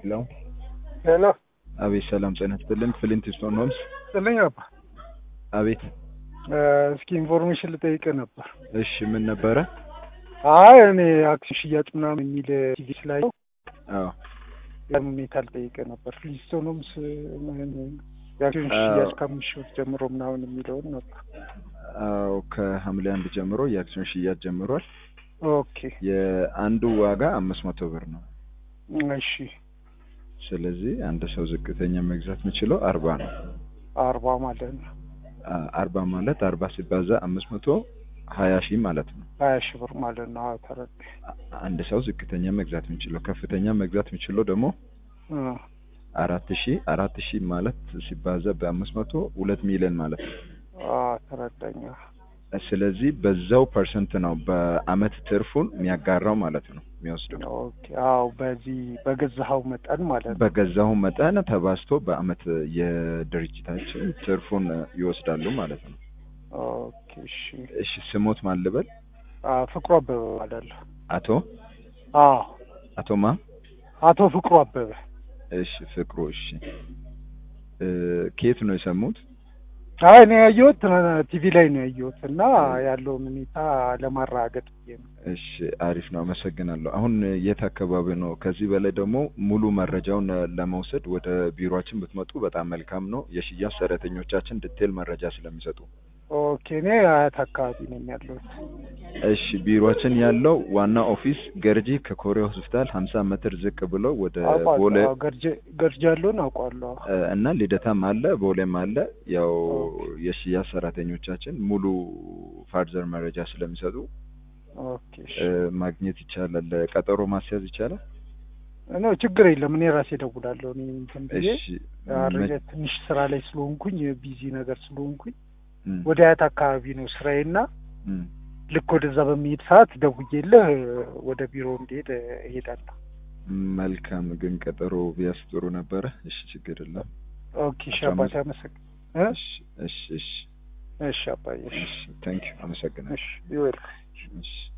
ሄሎ ሄሎ አቤት ሰላም ጤና ይስጥልን ፍሊንት ስቶን ሆምስ ጥልኝ አባ አቤት እስኪ ኢንፎርሜሽን ልጠይቅህ ነበር። እሺ ምን ነበረ አይ እኔ አክሲዮን ሽያጭ ምናምን የሚል ቲቪ ስላየው አዎ ያን ሁኔታ ልጠይቅህ ነበር። ፍሊንስቶን ሆምስ የአክሲዮን አዎ። ሽያጭ ከአምስት ሺህ ብር ጀምሮ ምናምን የሚለውን ነበር። አዎ ከሐምሌ አንድ ጀምሮ የአክሲዮን ሽያጭ ጀምሯል ኦኬ የአንዱ ዋጋ አምስት መቶ ብር ነው እሺ ስለዚህ አንድ ሰው ዝቅተኛ መግዛት የሚችለው አርባ ነው አርባ ማለት ነው አ- አርባ ማለት አርባ ሲባዛ አምስት መቶ ሀያ ሺህ ማለት ነው ሀያ ሺህ ብር ማለት ነው። አዎ ተረዳኝ። አ- አንድ ሰው ዝቅተኛ መግዛት የሚችለው ከፍተኛ መግዛት የሚችለው ደግሞ እ አራት ሺህ አራት ሺህ ማለት ሲባዛ በአምስት መቶ ሁለት ሚሊዮን ማለት ነው አዎ ተረዳኝ። ስለዚህ በዛው ፐርሰንት ነው በአመት ትርፉን የሚያጋራው ማለት ነው የሚወስደው ኦኬ አዎ በዚህ በገዛኸው መጠን ማለት ነው። በገዛው መጠን ተባዝቶ በአመት የድርጅታችን ትርፉን ይወስዳሉ ማለት ነው ኦኬ እሺ እሺ ስሞት ማን ልበል አ ፍቅሩ አበበ እባላለሁ። አቶ አዎ አቶ ማ አቶ ፍቅሩ አበበ እሺ ፍቅሩ እሺ እ ከየት ነው የሰሙት አይ እኔ ያየሁት ቲቪ ላይ ነው ያየሁት እና ያለውን ሁኔታ ለማረጋገጥ ብዬ ነው። እሺ አሪፍ ነው አመሰግናለሁ አሁን የት አካባቢ ነው ከዚህ በላይ ደግሞ ሙሉ መረጃውን ለመውሰድ ወደ ቢሮአችን ብትመጡ በጣም መልካም ነው የሽያጭ ሰራተኞቻችን ዲቴል መረጃ ስለሚሰጡ ኦኬ እኔ አያት አካባቢ ነኝ ያለሁት። እሺ ቢሮአችን ያለው ዋና ኦፊስ ገርጂ ከኮሪያ ሆስፒታል ሀምሳ ሜትር ዝቅ ብሎ ወደ አውቀዋለሁ። ቦሌ አዎ፣ ገርጀ ገርጀ ያለውን አውቀዋለሁ። እ እና ልደታም አለ ቦሌም አለ ያው የሽያጭ ሰራተኞቻችን ሙሉ ፋርዘር መረጃ ስለሚሰጡ ኦኬ እሺ እ ማግኘት ይቻላል ቀጠሮ ማስያዝ ይቻላል ኖ ችግር የለም። እኔ ራሴ እደውላለሁ። እኔ እንትን ብዬ እሺ አረጀ ትንሽ ስራ ላይ ስለሆንኩኝ ቢዚ ነገር ስለሆንኩኝ እም፣ ወደ አያት አካባቢ ነው ስራዬና እም። ልክ ወደዛ በሚሄድ ሰዓት ደውዬልህ ወደ ቢሮ እንዲሄድ እሄዳለሁ። መልካም ግን ቀጠሮ ቢያስ ጥሩ ነበረ እሺ ችግር የለም ኦኬ እሺ አቶ አባቴ አመሰግ እ እሺ እሺ እሺ እሺ አባዬ እሺ እሺ ታንኪዩ አመሰግናለሁ እሺ ይወል እሺ